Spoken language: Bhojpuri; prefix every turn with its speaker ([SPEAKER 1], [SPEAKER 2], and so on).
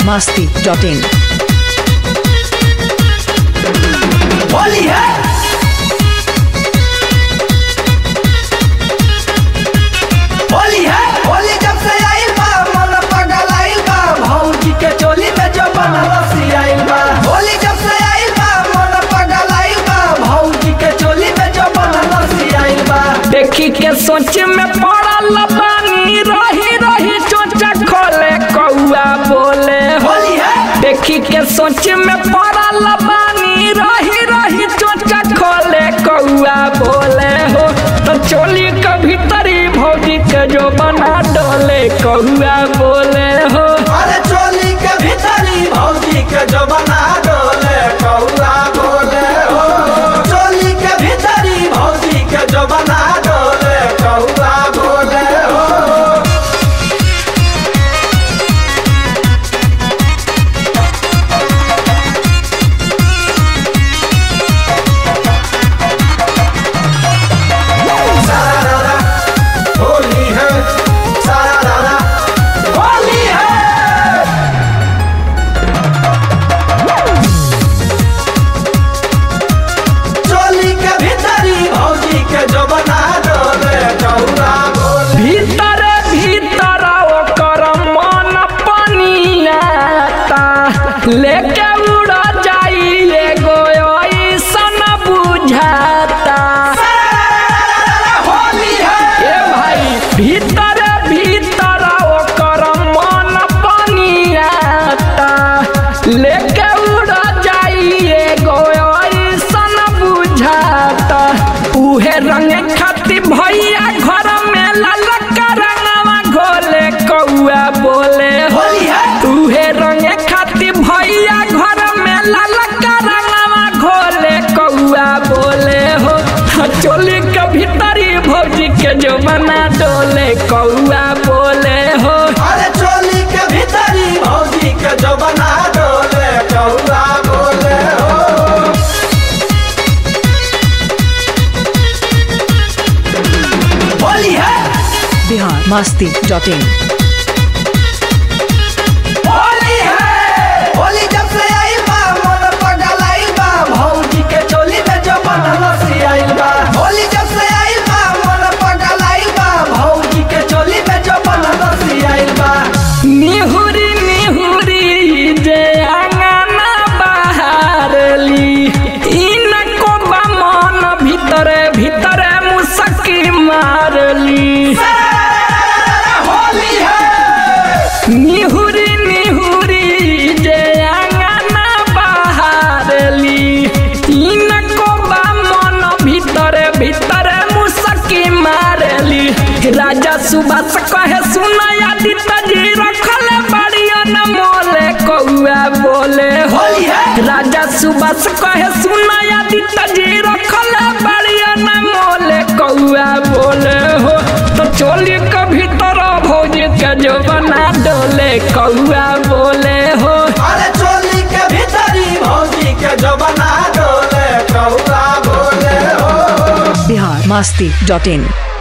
[SPEAKER 1] masti.in.
[SPEAKER 2] होली है होली है होली जब से आइल बा मन पगल आइल बा भौजी के चोली में जो बनरसी आइल बा होली जब से आइल बा मन पगल आइल बा भौजी के चोली में जो बनरसी आइल बा
[SPEAKER 3] देखी के सोच में पड़ल बानी रही रही चोचा खोले कौआ बोले हो
[SPEAKER 2] होली है
[SPEAKER 3] देखी के सोच में पड़ल बानी रही रही चोचा खोले कौआ बोले हो तो चोली के भीतरी भौजी के जो बना डोले कौआ बोले हो
[SPEAKER 2] अरे चोली के भीतरी भौजी के जो बना डोले कौआ बोले हो चोली के भीतरी भौजी के जो बना डोले कौआ बोले हो सारा होली है सारा होली है चोली के भीतरी भौजी के जो बना डोले कौआ बोले
[SPEAKER 3] भीतर भीतर ओकर मन पनियाता लेके उड़ जाई एगो ऐसन बुझाता
[SPEAKER 2] होली है
[SPEAKER 3] ए भाई भीतर भीतर ओकर मन पनियाता लेके उड़ जाई एगो ऐसन बुझाता उहे रंग खाती भैया घर में ललका रंगवा घोले कौआ बोले हो
[SPEAKER 2] होली है
[SPEAKER 3] उहे रंग खाती भैया घर में ललका रंगवा घोले कौआ बोले हो चोली के भीतरी भौजी के जो बना डोले कौआ बोले हो
[SPEAKER 2] अरे चोली के भीतरी भौजी के जो बना डोले कौआ बोले हो होली है
[SPEAKER 1] Bihar masti.in.
[SPEAKER 2] होली है होली जब से आइल बा मन पगल आइल बा भौजी के चोली में जो बनरसी आइल बा होली जब से आइल बा मन पगल आइल बा भौजी के चोली में जो बनरसी आइल बा
[SPEAKER 3] निहुरी निहुरी जे आंगना बहारली इनको बा मन भीतरे भीतरे मुसकी मारली
[SPEAKER 2] होली है
[SPEAKER 3] निहुरी निहुरी जे आंगना बहारली इनको बा मन भीतरे भीतरे मुसकी मारली राजा सुबह कहे सुनया जी रखल बड़िया न मोले कौआ बोले हो
[SPEAKER 2] होली है
[SPEAKER 3] राजा सुबह कहे सुनया जी रखल बड़िया न मोले कौआ बोले हो तो चोली के भीतर भौजी के जो बना डोले कौआ बोले हो
[SPEAKER 2] अरे चोली के भीतरी भौजी के जो बना डोले कौआ बोले हो
[SPEAKER 1] Bihar masti.in.